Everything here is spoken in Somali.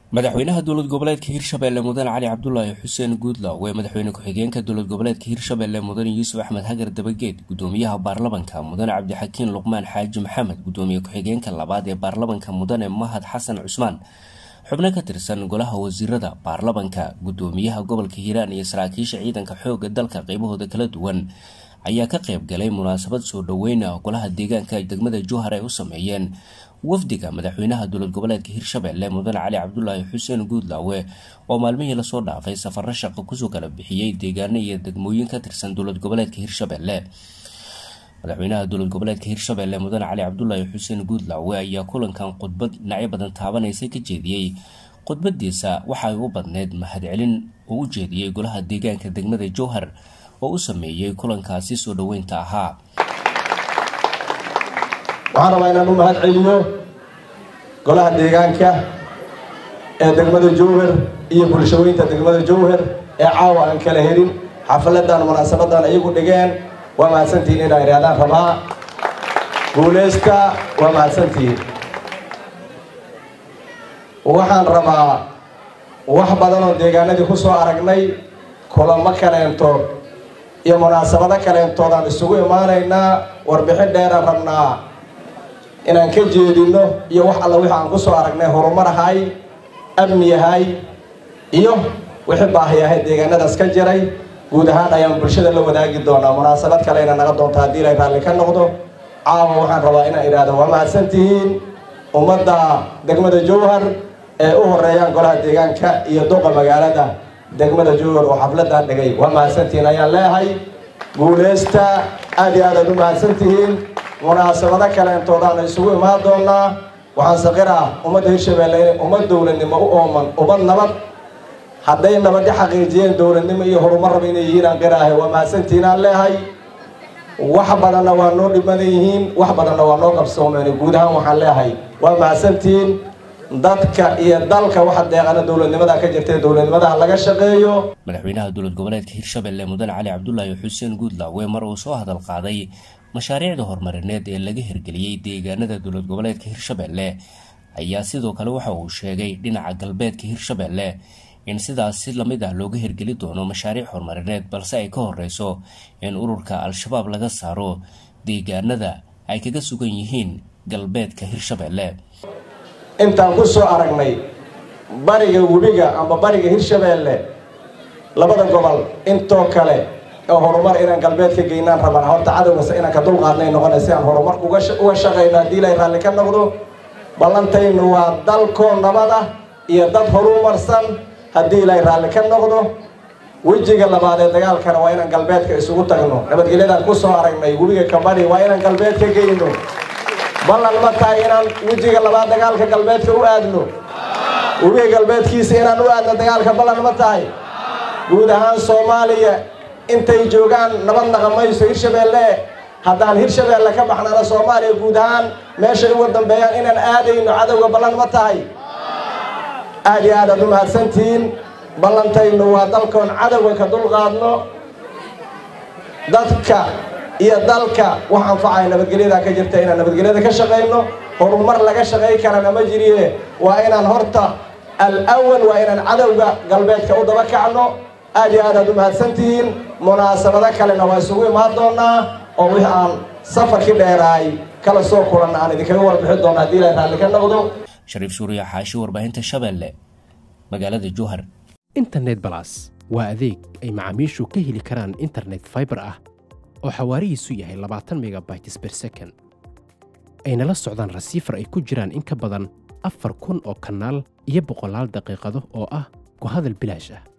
madaxweynaha dowlad goboleedka hirshabelle mudane cali cabdulaahi xuseen guudlaw ee madaxweyne ku-xigeenka dowlad goboleedka hirshabelle mudane yuusuf axmed hagar dabageed gudoomiyaha baarlamanka mudane cabdixakiin luqmaan xaaji maxamed gudoomiye ku-xigeenka labaad ee baarlamanka mudane mahad xasan cusmaan xubno ka tirsan golaha wasiirada baarlamanka gudoomiyaha gobolka hiiraan iyo saraakiisha ciidanka xooga dalka qeybahooda kala duwan ayaa ka qayb galay munaasabad soo dhoweyna golaha deegaanka degmada jowhar ay u sameeyeen wafdiga madaxweynaha dowlad goboleedka hirshabelle mudane cali cabdulaahi xuseen guudlaawe oo maalmihii lasoo dhaafay safaro shaqo kusoo kala bixiyey deegaano iyo degmooyin ka tirsan dowlad goboleedka hirshabelle madaxweynaha dowlad goboleedka hirshabelle mudane cali cabdulaahi xuseen guudlaawe ayaa kulankan khudbad dhinacyo badan taabanaysa ka jeediyey khudbadiisa waxa ay u badneyd mahadcelin oo u jeediyey golaha deegaanka degmada jowhar oo u sameeyey kulankaasi soo dhoweynta ahaa waxaan rabaa inaan u mahad celiyo golaha deegaanka ee degmada jowhar iyo bulshaweynta degmada jowhar ee caawa aan kala helin xafiladan munaasabadan iyagu dhigeen waa mahadsantihiin inaa idhahdaan rabaa guuleysta waa mahadsantihiin waxaan rabaa wax badan oo deegaanadii ku soo aragnay kulamo kaleentood iyo munaasabado kaleentoodaan isugu imaanaynaa warbixin dheeraan rabnaa inaan ka jeedino iyo wax alla wixi aan ku soo aragnay horumar ahay amni ahay iyo wixii baahi ahay deegaanadaas ka jiray guud ahaan ayaan bulshada la wadaagi doonaa munaasabad kalena naga doonta haddii ilay raalli ka noqdo caawa waxaan rabaa inaan idhaahdo waa mahadsantihiin ummadda degmada jowhar ee u horeeyaan golaha deegaanka iyo duqa magaalada degmada jowhar oo xafladan dhigay waa mahadsantihiin ayaan leehay guuleysta aad iyo aad aad u mahadsantihiin munaasabado kaleentoodaan isugu imaan doonaa waxaan saqiraa ummadda hirshabelle inay ummad dowladnimo u ooman ummad nabad hadday nabadi xaqiijiyeen dowladnimo iyo horumar raba inay yihiin aan qiraahay waa mahadsantihiin aan leehay wax badanna waa noo dhimadan yihiin wax badanna waa noo qabsoomeen guud ahaan waxaan leehay waa mahadsantihiin dadka iyo dalka waxa deeqana dowladnimada ka jirtay dowladnimadaha laga shaqeeyo madaxweynaha dowlad goboleedka hirshabelle mudane cali cabdulaahi xuseen guudlaawe mar uu soo hadal qaaday mashaariicda horumarineed ee laga hirgeliyey deegaanada dowlad goboleedka hirshabelle ayaa sidoo kale waxa uu sheegay dhinaca galbeedka hirshabelle in sidaas si lamid ah looga hirgeli doono mashaariic horumarineed balse ay ka horeyso in ururka al-shabaab laga saaro deegaanada ay kaga sugan yihiin galbeedka hirshabelle intaan ku soo aragnay bariga webiga amba bariga hirshabelle labada gobol intoo kale oo horumar inaan galbeed ka geynaan rabana horta cadowgase inaan ka dulqaadnay noqona si aan horumarka uga shaqayno haddii ilay raalli ka noqdo ballantaynu waa dalkoo nabad ah iyo dad horumarsan haddii ilay raalli ka noqdo wejiga labaad ee dagaalkana waa inaan galbeedka isugu tagno nabadgelyadaan ku soo aragnay webiga kabadhi waa inaan galbeed ka geyno ballan ma tahay inaan wejiga labaad dagaalka galbeedka u aadno webiga galbeedkiisa inaan u aadno dagaalka ballan ma tahay guud ahaan soomaaliya intay joogaan nabad naqamayso hirshabelle haddaan hirshabelle ka baxnana soomaaliya guud ahaan meeshay uga dambeeyaan inaan aadayno cadowga ballan ma tahay aad iyo aad aad u mahadsantihiin ballantaynu waa dalkoon cadowga ka dulqaadno dadka iyo dalka wax anfacaya nabadgelyada ka jirta inaan nabadgelyada ka shaqayno horumar laga shaqay karana ma jiriye waa inaan horta al-awal waa inaan cadowga galbeedka u daba kacno aad iyo aad aad u mahadsantihiin munaasabado kalena waa isugu imaan doonaa oo wixii aan safarkii dheeraay kala soo kulanna aan idinkaga warbixin doona haddii ilaa raalli ka noqdo shariif suuriya xaashi warbaahinta shabeelle magaalada jowhar internet balas waa adeeg ay macaamiishu ka heli karaan internet faibar ah oo xawaarihiisu yahay labaatan megabytes ber second ayna la socdaan rasiifar ay ku jiraan in ka badan afar kun oo kanaal iyo boqolaal daqiiqado oo ah ku hadal bilaash ah